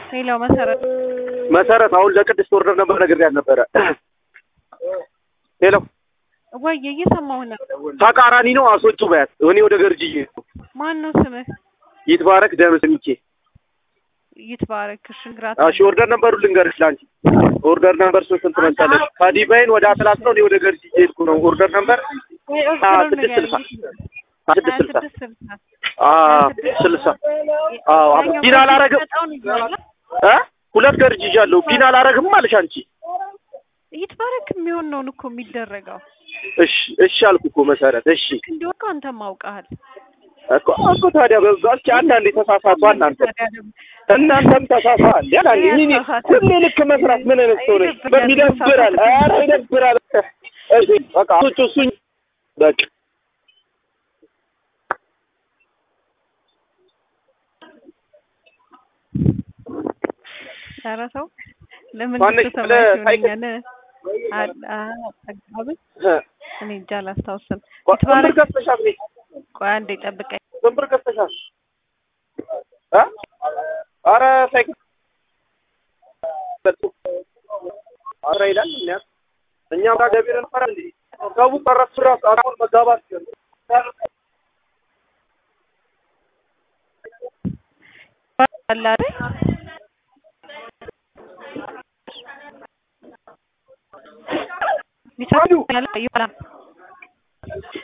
ሌላው መሰረት መሰረት አሁን ለቅድስት ወርደር ነበር ነግሬያት ነበረ። ሄሎ ወይ እየሰማሁ ነው። ተቃራኒ ነው አስወጪው በያት። እኔ ወደ ገርጂ እየሄድኩ ማን ነው ስምህ? ይትባረክ ደምስ ሚኬ ይትባረክ። እሺ ግራት እሺ ኦርደር ነበሩ ልንገርሽ ለአንቺ ኦርደር ነበር ሶስት ስንት መሰለሽ? ከዲቫይን ወደ አትላስ ነው። እኔ ወደ ገርጂ እየሄድኩ ነው። ኦርደር ነበር ወይ አ ኦርደር ስድስት ስልሳ አ ስድስት ስልሳ ስድስት ስልሳ አ ስልሳ አዎ ቢና አላረግም እ ሁለት ገርጂ ይዣለሁ። ቢና አላረግም አለሽ አንቺ። ይትባረክ የሚሆን ነውን እኮ የሚደረገው እሺ እሺ አልኩ እኮ መሰረት። እሺ እንዲወቅ አንተም አውቀሃል። እኮ እኮ ታዲያ በዛ እስኪ አንዳንዴ ተሳሳቱ እናንተ እናንተም ተሳሳል ያላኝ ምን ሁሌ ልክ መስራት ምን አይነት ሰው ነሽ? በሚደብራል። ኧረ ይደብራል። እሺ በቃ እሱ እሱኝ በቃ ኧረ ተው ለምን ማነሽ? ተሰማሽ ስለ ሳይክል- ይሆነኛል? አ- አ- ጠጋብን እ እኔ እንጃ አላስታውስም። ስንት ብር ይትባረክ ገዝተሻል? ቤት ቆይ አንዴ ጠብቀኝ። ስንት ብር ገዝተሻል? እ ኧረ ሳይክል ኧረ ይላል እኛ እኛም ጋር ገቢር ነበር እንዴ ሰው ቀረስ ራስ አሁን መጋባት አለ አይደል? ይቻላል ይባላል